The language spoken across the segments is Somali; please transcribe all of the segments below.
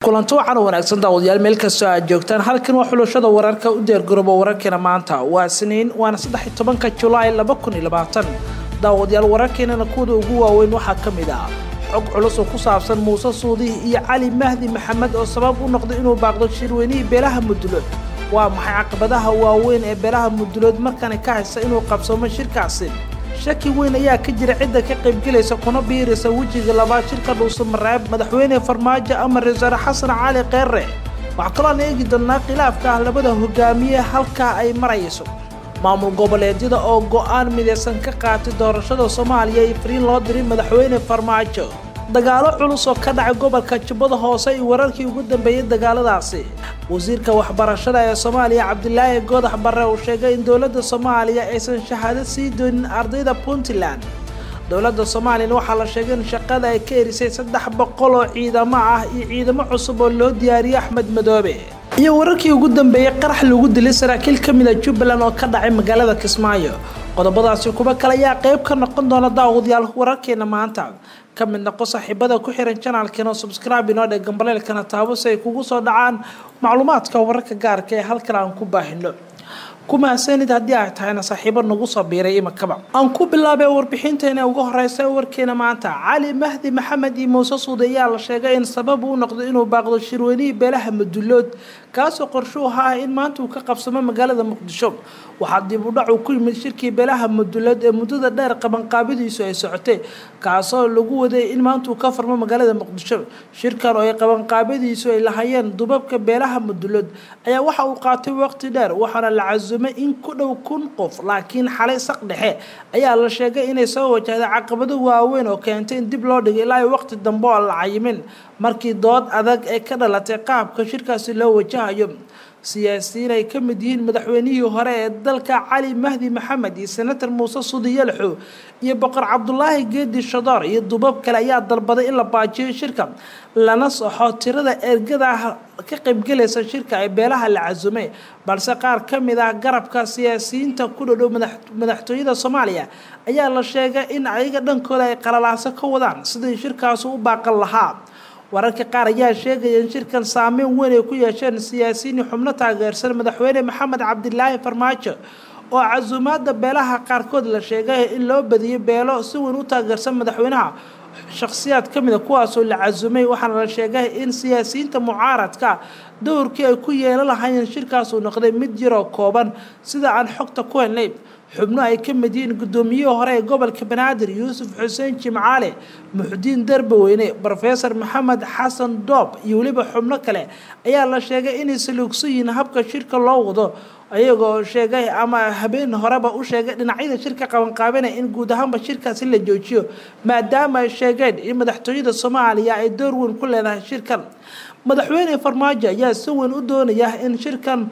kulanto waxaana wanaagsan daawadayaal meel kastoo aad joogtaan halkan waa xulashada wararka u diyaargarooba wararkeena maanta waa siniin waana saddex tobanka julaay laba kun iyo labaatan daawadayaal wararkeenana kuwada ugu waaweyn waxaa ka mid ah xog culus oo ku saabsan muuse suudi iyo cali mahdi maxamed oo sabab u noqday inuu baaqdo shirweynihii beelaha mudulood waa maxay caqabadaha waaweyn ee beelaha mudulood markani ka haysta inuu qabsoomo shirkaasi shaki weyn ayaa ka jira cidda ka qaybgelaysa kuna biiraysa wejiga labaad shirka dhuusamareeb madaxweyne farmaajo ama ra-iisul xasan cali kheyre waxaa kaloo aan eegi doonnaa khilaafka ah labada hogaamiye halkaa ay marayso maamul goboleedyada oo go-aan midaysan ka qaatay doorashada soomaaliya iyo fariin loo diray madaxweyne farmaajo dagaalo culus oo ka dhacay gobolka jubbada hoose iyo wararkii ugu dambeeyey dagaaladaasi wasiirka waxbarashada ee soomaaliya cabdilaahi goodax barre uu sheegay in dowladda soomaaliya aysan shahaado sii doonin ardayda puntland dowladda soomaaliyana waxaa la sheegay in shaqada ay ka erisay saddex boqol oo ciidamo ah iyo ciidamo cusub oo loo diyaariyey axmed madoobe iyo wararkii ugu dambeeyey qarax lagu dilay saraakiil ka mid a jubbaland oo ka dhacay magaalada kismaayo qodobadaasi kuwa kale ayaa qayb ka noqon doona daawadayaal wararkeena maanta ka mid noqo saaxiibada ku xiran janaalkeena oo subscribe inoo dhee gambaleelkana taabo si ay kugu soo dhacaan macluumaadka wararka gaarka ee halkan aan ku baahino kumahadsanid haddii ay tahayna saaxiibo nagu soo biiray imakaba aan ku bilaabay warbixinteena ugu horeysa warkeena maanta cali mahdi maxamed iyo muuse suude ayaa la sheegay in sabab uu noqdo inuu baaqdo shirweynihii beelaha madulood kaasoo qorshuhu ah in maanta uu ka qabsamo magaalada muqdisho waxaa dib u dhac uu ku yimid shirkii beelaha madulood ee muddada dheer qabanqaabidiisu ay socotay kaasoo lagu waday in maanta uu ka farmo magaalada muqdisho shirkan oo ay qabanqaabadiisu ay lahaayeen dubabka beelaha madulood ayaa waxa uu qaatay waqti dheer waxaana la casumay in ku dhow kun qof laakiin xalay saq dhexe ayaa la sheegay inay soo wajahday caqabado waaweyn oo keentay in dib loo dhigay ilaa waqti dambe oo la cayimin markii dood adag ee ka dhalatay qaabka shirkaasi loo wajahayo siyaasiyiin ay ka mid yihiin madaxweynihii hore ee dalka cali mahdi maxamed iyo senator muuse sudi yalxo iyo boqor cabdulaahi geedi shadoor iyo dubab kale ayaa dalbaday in la baajiyo shirka lana soxo tirada ergada ka qaybgelaysa shirka ee beelaha la casumay balse qaar ka mid ah garabka siyaasiyiinta ku dhodhow madaxtooyada soomaaliya ayaa la sheegay in ayaga dhankooda ay qalalaaso ka wadaan sidii shirkaasi u baaqan lahaa wararka qaar ayaa sheegaya in shirkan saameyn weyn ay ku yeesheen siyaasiyiin xubno taageersan madaxweyne maxamed cabdilaahi farmaajo oo casuumaada beelaha qaarkood la sheegay in loo badiyay beelo si weyn u taageersan madaxweynaha shakhsiyaad ka mida kuwaasoo la casumay waxaana la sheegay in siyaasiyiinta mucaaradka dowrkii ay ku yeelan lahaayeen shirkaasuu noqday mid yaroo kooban sida aan xogta ku helnay xubno ay ka mid yihiin guddoomiyihii hore ee gobolka banaadir yuusuf xuseen jimcaale muxudiin darbaweyne rofesor maxamed xasan doob iyo weliba xubno kale ayaa la sheegay inay saluugsan yihiin habka shirka loo wado ayagoo sheegay ama habeen horeba u sheegay dhinacyada shirka qabanqaabinaya in guud ahaanba shirkaasi la joojiyo maadaama ay sheegeen in madaxtooyada soomaaliya ay door weyn ku leedahay shirkan madaxweyne farmaajo ayaa si weyn u doonaya in shirkan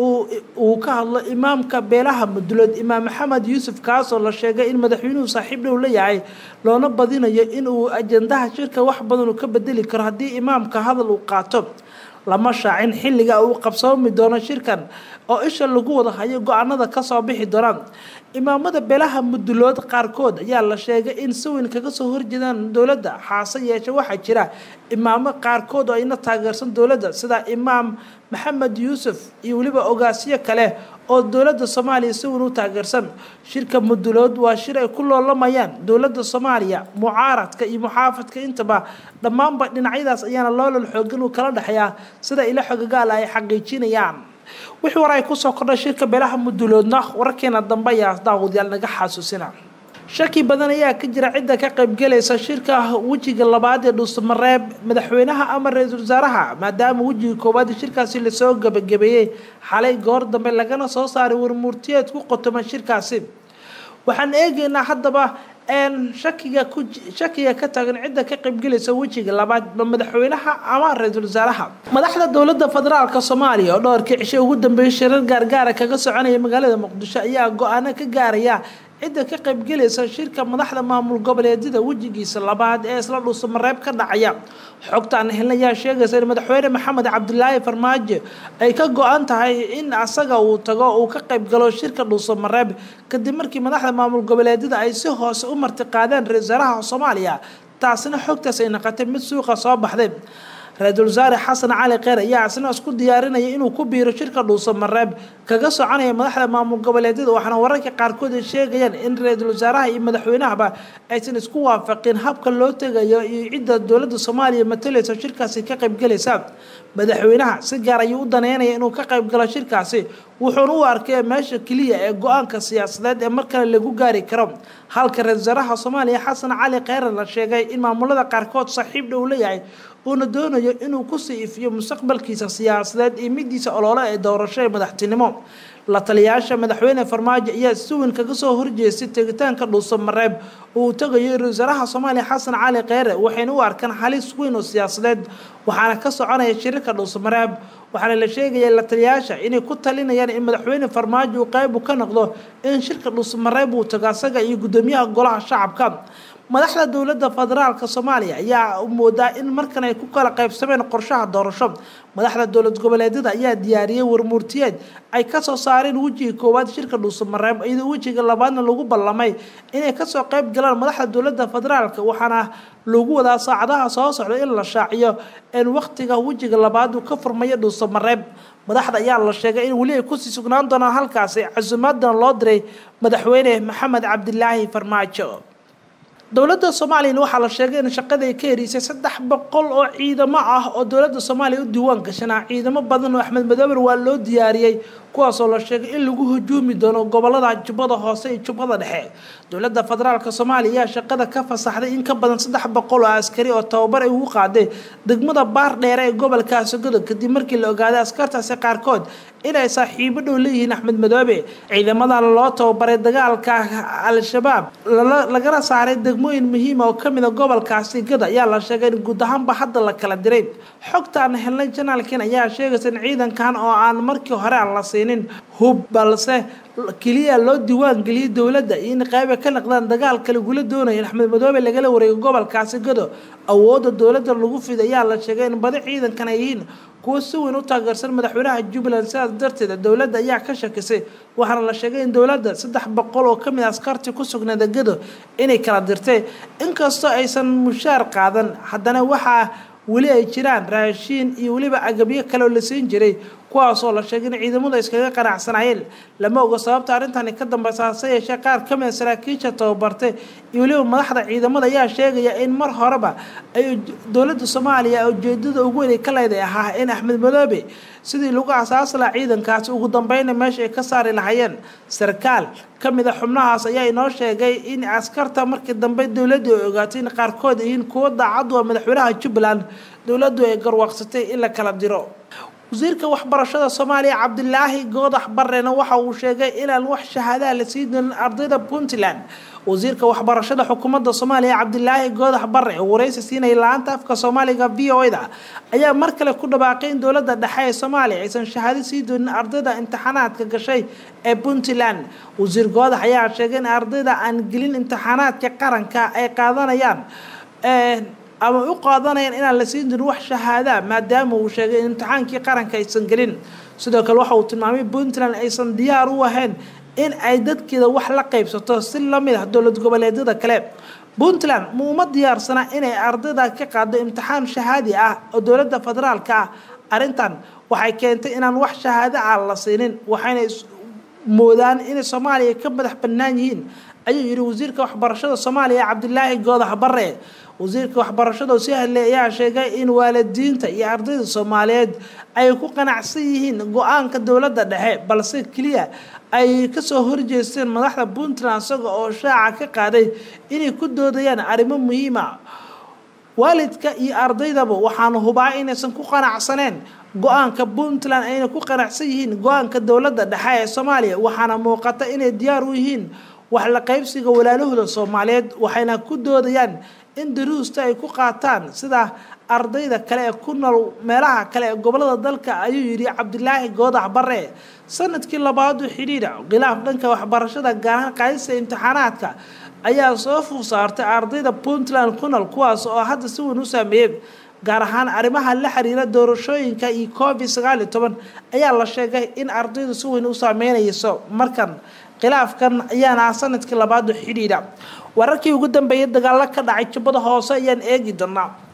uu ka hadlo imaamka beelaha mudulood imaam maxamed yuusuf kaasoo la sheegay in madaxweynuhu saaxiib dhow la yahay loona badinayo in uu ajandaha shirka wax badan uu ka bedeli karo haddii imaamka hadal uu qaato lama shaacin xilliga uu qabsoomi doono shirkan oo isha lagu wada hayo go-aanada kasoo bixi doonaan imaamada beelaha mudulood qaarkood ayaa la sheegay in si weyn kaga soo horjeedaan dowladda xaase yeeshe waxaa jira imaamo qaarkood oo ayna taageersan dowladda sida imaam maxamed yuusuf iyo weliba ogaasyo kale oo dowladda soomaaliya si weyn u taageersan shirka mudulood waa shir ay ku loolamayaan dowladda soomaaliya mucaaradka iyo muxaafadka intaba dhammaanba dhinacyadaas ayaana loolal xoogan uu kala dhexeeyaa sida ilo xogagaala ay xaqiijinayaan wixii war ay kusoo kordhay shirka beelaha muduloodna wararkeena dambe ayaa daawadayaal naga xasuusina shaki badan ayaa ka jira cidda ka qaybgelaysa shirka wejiga labaad ee dhuusamareeb madaxweynaha ama ra-iisul wasaaraha maadaama wejiga koowaad shirkaasi lasoo gabagabeeyey xalay goor dambe lagana soo saaray warmuurtiyeed ku qotoma shirkaasi waxaan eegaynaa haddaba shakiga ku shakiga ka taagan cidda ka qaybgelaysa wejiga labaad ma madaxweynaha ama ra-iisul wasaaraha madaxda dowladda federaalka soomaaliya oo dhowrkii cishe ugu dambeeyay shirar gaargaara kaga soconaya magaalada muqdisho ayaa go-aano ka gaaraya cidda ka qaybgelaysa shirka madaxda maamul goboleedyada wejigiisa labaad ee isla dhuusamareeb ka dhacaya xogtaan helna ayaa sheegaysa in madaxweyne maxamed cabdilaahi farmaajo ay ka go-an tahay in asaga uu tago uu ka qaybgalo shirka dhuusamareeb kadib markii madaxda maamul goboleedyada ay si hoose u martiqaadeen ra-isul wasaaraha soomaaliya taasina xogtaas ay noqotay mid suuqa soo baxday ra-iisul wasaare xasan cali kheyr ayaa isna isku diyaarinaya inuu ku biiro shirka dhuusamareeb kaga soconaya madaxda maamul goboleedyada waxaana wararka qaarkood ay sheegayaan in ra-iisul wasaaraha iyo madaxweynahaba aysan isku waafaqin habka loo tegayo iyo cidda dowladda soomaaliya matalaysa shirkaasi ka qaybgalaysa madaxweynaha si gaar ayuu u daneynaya inuu ka qaybgalo shirkaasi wuxuuna u arkay meesha keliya ee go-aanka siyaasadeed ee mar kale lagu gaari karo halka ra-isul wasaaraha soomaaliya xasan cali kheyre la sheegay in maamulada qaarkood saaxiib dhow leeyahay uuna doonayo inuu kusii ifiyo mustaqbalkiisa siyaasadeed iyo midiisa olole ee doorasho ee madaxtinimo la taliyayaasha madaxweyne farmaajo ayaa si weyn kaga soo horjeestay tegitaanka dhuusamareeb oo uu tagayo ra-isul wasaaraha soomaaliya xasan cali kheyre waxayna u arkaan halis weyn oo siyaasadeed waxaana ka soconaya shirarka dhuusamareeb waxaana la sheegaya la taliyayaasha inay ku talinayaan in madaxweyne farmaajo uu qeyb ka noqdo in shirka dhuusamareeb uu tago asaga iyo guddoomiyaha golaha shacabka madaxda dowladda federaalka soomaaliya ayaa moodaa in markan ay ku kala qaybsameen qorshaha doorasho madaxda dowlad goboleedyada ayaa diyaariyey warmuurtiyeed ay kasoo saareen wejiga koowaad shirka dhuusamareeb iyadoo wejiga labaadna lagu ballamay inay kasoo qayb galaan madaxda dowladda federaalka waxaana lagu wadaa saacadaha soo socda in la shaaciyo in wakhtiga wejiga labaad uu ka furmayo dhuusamareeb madaxda ayaa la sheegay in weli ay kusii sugnaan doonaan halkaasi casuumaadana loo diray madaxweyne maxamed cabdilaahi farmaajo dowladda soomaaliyana waxaa la sheegay in shaqada ay ka heriisay saddex boqol oo ciidamo ah oo dowladda soomaaliya u diiwaan gashanaa ciidamo badan oo axmed madoober waa loo diyaariyey kuwaasoo la sheegay in lagu hujuumi doono gobolada jubbada hoose iyo jubbada dhexe dowladda federaalk soomaaliya ayaa shaqada ka fasaxday in ka badan saddex boqol oo askari oo tababar ay ugu qaaday degmada baar dheere ee gobolka sogodo kadib markii la ogaaday askartaasi qaarkood inay saaxiibo dhow leeyihiin axmed madoobe ciidamadan loo tababaray dagaalka al-shabaab lagana saaray degmooyin muhiima oo kamid a gobolkaasi gada ayaa la sheegay in guud ahaanba hadda la kala diray xogtaan helnay janaalkin ayaa sheegaysa in ciidankan oo aan markii hore aan la siinin hub balse keliya loo diiwaan geliyay dowladda iyo in qayba ka naqdaan dagaalka lagula doonaya in axmed madoobe lagala wareego gobolkaasi gado awoodda dowladda lagu fid ayaa la sheegay in badi ciidankan ay yihiin kuwo si weyn u taageersan madaxweynaha jubbaland sidaas darteed dowladda ayaa ka shakisay waxaana la sheegay in dowladda saddex boqol oo kamid askarti ku sugnaada gado inay kala dirtay inkastoo aysan mushaar qaadan haddana waxaa weli ay jiraan raashiin iyo weliba agabyo kale oo la siin jiray kuwaasoo la sheegay in ciidamadu iskaga qanacsanayeen lama oga sababta arrintani ka dambeysa hase yeeshee qaar ka mida saraakiisha tababartay iyo weliba madaxda ciidamada ayaa sheegaya in mar horeba ay dowladda soomaaliya ujeedada ugu weyn ay ka leeday ahaa in axmed madoobe sidii lagu asaasi lahaa ciidankaasi ugu dambeyna meesha ay ka saari lahayeen sarkaal ka mid a xubnahaas ayaa inoo sheegay in askarta markii dambe dowladdu ay ogaatay in qaarkood yihiin kuwo daacadu a madaxweynaha jubbaland dowladdu ay garwaaqsatay in la kala diro wasiirka waxbarashada soomaaliya cabdilaahi goodax barrena waxa uu sheegay inaan wax shahaadaha la sii doonin ardayda puntland wasiirka waxbarashada xukuumadda soomaaliya cabdilaahi goodax barre oo wareysi siinaya la-aanta afka soomaaliga v o da ayaa mar kale ku dhawaaqay in dowladda dhexe ee soomaaliya aysan shahaado sii doonin ardayda imtixaanaadka gashay ee puntland wasiir goodax ayaa sheegay in ardayda aan gelin imtixaanaadka qaranka ay qaadanayaan ama u qaadanayaan inaan la siin jirin wax shahaadaa maadaama uu sheegay in imtixaankii qaranka aysan gelin sidoo kale waxa uu tilmaamay puntland aysan diyaar u ahayn in ay dadkeeda wax la qaybsato si lamid ah dowlad goboleedyada kale puntland ma uma diyaarsana inay ardayda ka qaado imtixaan shahaadi ah oo dowladda federaalka ah arrintan waxay keentay inaan wax shahaado ah la siinin waxayna moodaan inay soomaaliya ka madax bannaan yihiin ayuu yidhi wasiirka waxbarashada soomaaliya cabdilaahi goodax barre wasiirka waxbarashada si hadley ayaa sheegay in waalidiinta iyo ardayda soomaaliyeed ay ku qanacsan yihiin go-aanka dowladda dhexe balse keliya ay kasoo horjeesteen madaxda puntland isaga oo shaaca ka qaaday inay ku doodayaan arrimo muhiima waalidka iyo ardaydaba waxaanu hubaa inaysan ku qanacsaneen go-aanka puntland ayna ku qanacsan yihiin go-aanka dowladda dhexe ee soomaaliya waxaana muuqata inay diyaar u yihiin wax la qaybsiga walaalahooda soomaaliyeed waxayna ku doodayaan in daruusta ay ku qaataan sida ardayda kale ee ku nool meelaha kale ee gobolada dalka ayuu yidhi cabdilaahi goodax barre sanadkii labaadu xidhiidha khilaaf dhanka waxbarashada gaarahaan qaadista imtixaanaadka ayaa soo fuul saartay ardayda puntland ku nool kuwaas oo hadda si weyn u saameeyey gaar ahaan arrimaha la xiriira doorashooyinka iyo covid sagaal iyo toban ayaa la sheegay in ardaydu si weyn u saameynayso markan khilaafkan ayaana ah sanadkii labaadu xidhiidha wararkii ugu dambeeyay dagaalo ka dhacay jubbada hoose ayaan eegi doonaa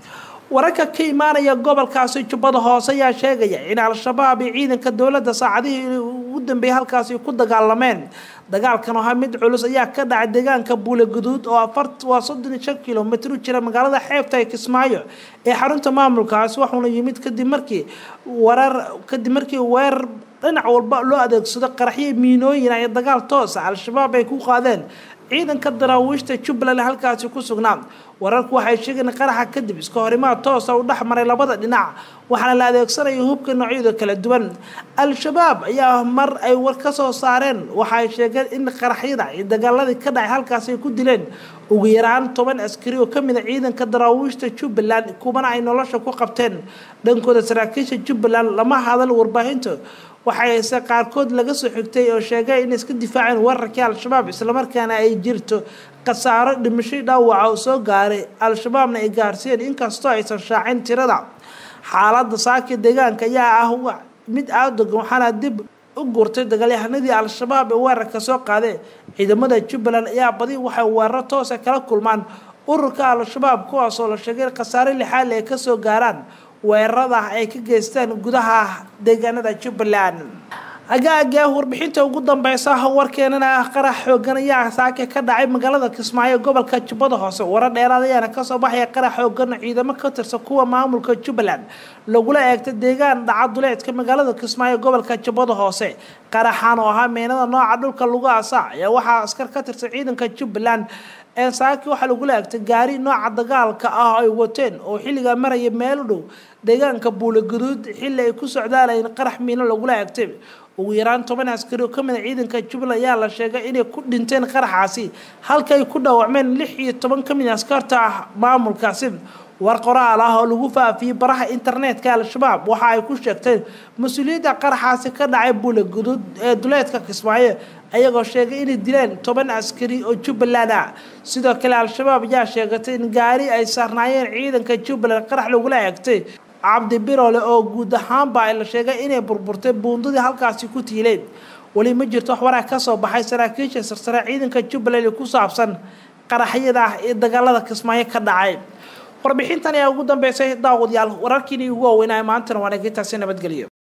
wararka ka imaanaya gobolkaasi jubbada hoose ayaa sheegaya in al-shabaab iyo ciidanka dowladda saacadihii ugu dambeeyay halkaasi ku dagaalameen dagaalkan oo ahaa mid culus ayaa ka dhacay deegaanka buule guduud oo waa soddon iyo shan kilomitr u jira magaalada xeebta ee kismaayo ee xarunta maamulkaasi waxuuna yimid kadib markii warar kadib markii weerar dhinac walba loo adeegsado qaraxyo miinooyin ay dagaal toosa al-shabaab ay ku qaadeen ciidanka daraawiishta jubbaland halkaasi ku sugnaa wararku waxay sheegeen qaraxa kadib iska horimaad toosa u dhex maray labada dhinac waxaana la adeegsanaya hubka noocyada kala duwan al-shabaab ayaa mar ay war ka soo saareen waxay sheegeen in qaraxyada iyo dagaaladii ka dhacay halkaasi ay ku dileen ugu yaraan toban askari oo kamid a ciidanka daraawiishta jubbaland kubana ay nolosha ku qabteen dhankooda saraakiisha jubbaland lama hadal warbaahinta waxayse qaarkood laga soo xigtay oo sheegay inay iska difaaceen weerarkii al-shabaab islamarkaana ay jirto khasaaro dhimasho dhaawaca oo soo gaaray al-shabaabna ay gaarsiiyeen inkastoo aysan shaacin tirada xaaladda saaki deegaanka ayaa ah mid aadogan waxaana dib u gurtay dagaalyahanadii al-shabaab ee weerarka soo qaadeen ciidamada jubbaland ayaa badi waxay weeraro toosa kala kulmaan ururka al-shabaab kuwaasoo la sheegay in khasaare lixaal ay kasoo gaaraan weerarada ay ka geystaan gudaha deegaanada jubbaland agaaga warbixinta ugu dambeysa warkeenana ah qarax xoogan ayaa saake ka dhacay magaalada kismaayo gobolka jubbada hoose warar dheeraad ayaana kasoo baxaya qarax xoogan ciidamo ka tirsan kuwa maamulka jubbaland lagula eegtay deegaan dhacaduleedka magaalada kismaayo gobolka jubbada hoose qaraxan oo ahaa meenada nooca dhulka lagu asa ayaa waxaa askar ka tirsan ciidanka jubbaland ee saaki waxaa lagula eegtay gaari nooca dagaalka ah ay wateen oo xilligaa maraya meel u dhow deegaanka buule guduud xilli ay ku socdaalayeen qarax miino lagula eegtay ugu yaraan toban askari oo kamid a ciidanka jubbaland ayaa la sheegay inay ku dhinteen qaraxaasi halka ay ku dhaawacmeen lix iyo toban kamid askarta ah maamulkaasi war qoraal ah oo lagu faafiyey baraha internetka al-shabaab waxa ay ku sheegteen mas-uuliyadda qaraxaasi ka dhacay buule guduud ee duleedka kismaayo ayagoo sheegay inay dileen toban askari oo jubbaland ah sidoo kale al-shabaab ayaa sheegatay in gaari ay saarnaayeen ciidanka jubbaland qarax lagula eegtay cabdi birole oo guud ahaanba la sheegay inay burburtay buundadii halkaasi ku tiileen weli ma jirto wax waraa kasoo baxay saraakiisha sarsare ciidanka jubbaland ee ku saabsan qaraxyada ah ee dagaalada kismaayo ka dhacay warbixintan ayaa ugu dambeysay daawadayaal wararkiini ugu waaweynaa maantana waana intaasi nabadgelyo